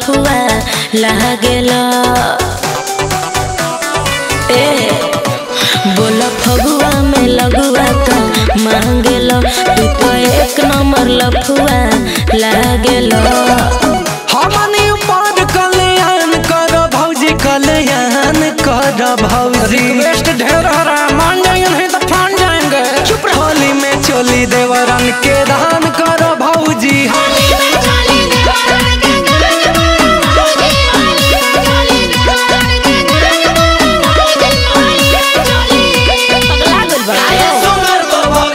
लफुआ लागेला ए बोल फगुआ में लगुआ का मांगेला तू तो एक नंबर लफुआ लागेला हमनी ऊपर कल्याण कर भौजी कल्याण कर भौजी रिक्वेस्ट ढेर हरा मान जाएंगे नहीं तो फान जाएंगे चुप रह। होली में चोली देवरन के दान कर भौजी पगला गइल बा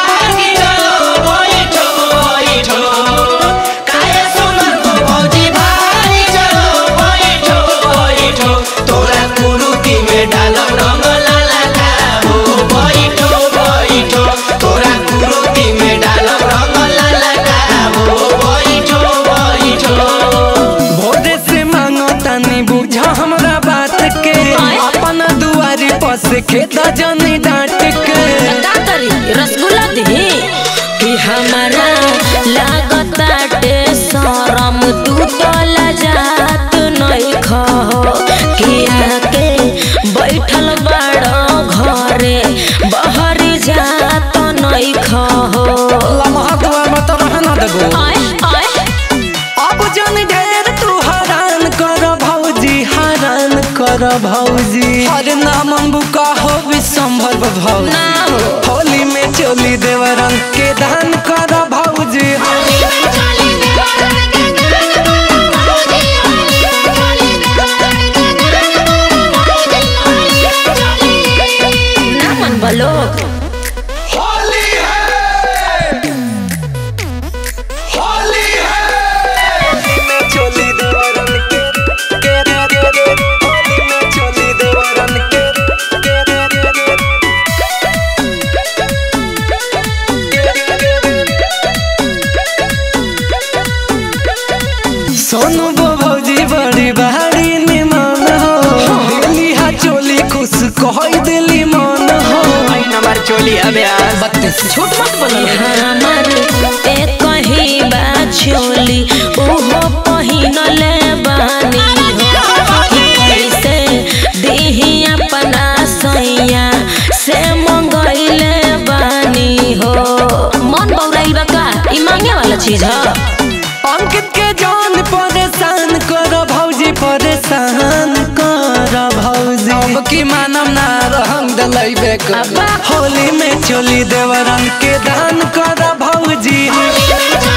तोरा कुरुती में डालो रंग लाला का हो बैठो बैठो तोरा कुरुती में डालो रंग लाला का हो बैठो बैठो भोरे से मांगो तनी बुझा हमरा बात के अपन दुआरी पर से खेता जनी डांट के का करी रसगुल्ला दी कि हमारा लागताटे शरम तू तो लजात नहीं खो किया के बैठल बड़ो घरे बहरी जात नहीं खो लम्हा दुआ में तो रहना देबो आए आए अब जन ढेर तू हरान कर भौजी हरान कर भौजी हर नाम बुका हो विसंभर भौजी ना हो होली में चोली देवरन के दान कर भौजी ना मन बलो होली है होली है होली में चोली देवरन के के रे रे रे होली में चोली देवरन के के रे रे रे सोनू बो भौजी बड़ी बहारी निमान हो दिल्ली हा चोली खुश कहई दिली मन हो आई नंबर चोली अबे बत्तीस झूठ मत बोलो हमर एक ही बा छोली ओहो पहिनले बानी हो कैसे दीही अपना सैया से मंगैले बानी हो मन बौराइल बा का ई मांगे वाला चीज ह अंकित के जान परेशान कर भौजी परेशान कर भौजी अब की मानम ना रहंग दलई बेक अब्बा होली में चोली देवरन के दान कर भौजी